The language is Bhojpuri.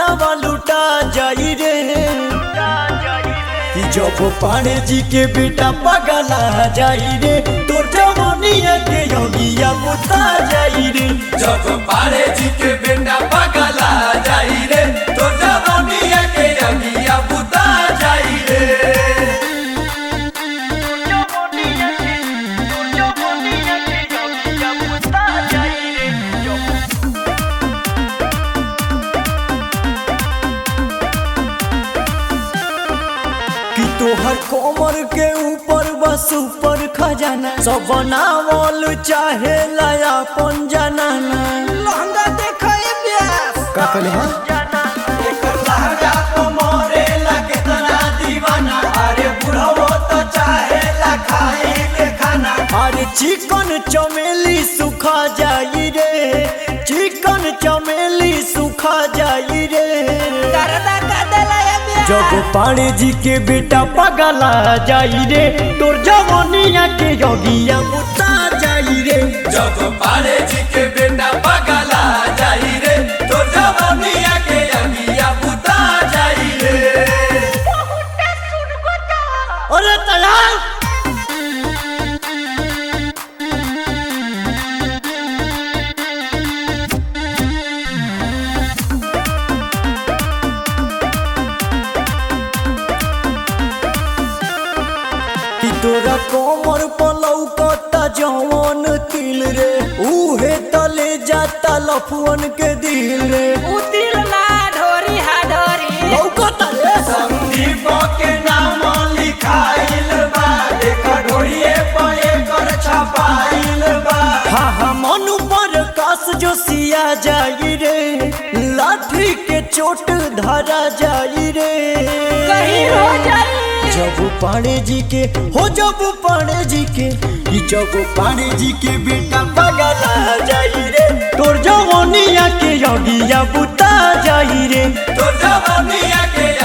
धनवा लुटा जाई रे कि जब पाड़े जी के बेटा पगला जाई रे तो जवनिया के योगिया बुता जाई रे जब पारे जी के बेटा पगला जाई रे तो जवनिया के अगिया बुता जाई रे कि तोहर कोमर के ऊपर बस ऊपर खजाना सब बनावल चाहे लाया अपन जनाना लहंगा देखा ये ब्यास का कहले हां एकर लहंगा तो मोरे लगे तना दीवाना अरे बुढ़ो तो चाहे ला खाई के खाना अरे चिकन चमेली सुखा जाई रे चिकन चमेली सुखा जाई रे करदा का देला ये ब्यास जब पाड़े जी के बेटा पगला जाई रे तोर जवनिया के योगिया बुता जाई रे जब पारे जी के बेटा पगला जाई रे तो जवनिया के अगिया बुता जाई रे अरे तैयार कि तोरा कोमर पलौकता जवन तिल रे उहे तले जाता लफुअन के दिल रे उतिल ना ढोरी हा ढोरी लौकता रे संदीप के नाम लिखाइल बा देख ढोड़िए पे कर छपाइल बा हा हा मनु पर कास जो सिया जाई रे लाठी के चोट धरा जाई रे कहीं हो जाई जब पाड़े जी के हो जब पाड़े जी के ई जब पाड़े जी के बेटा पगला जाई रे तोर जवनिया के योगिया बुता जाई रे तो जवनिया के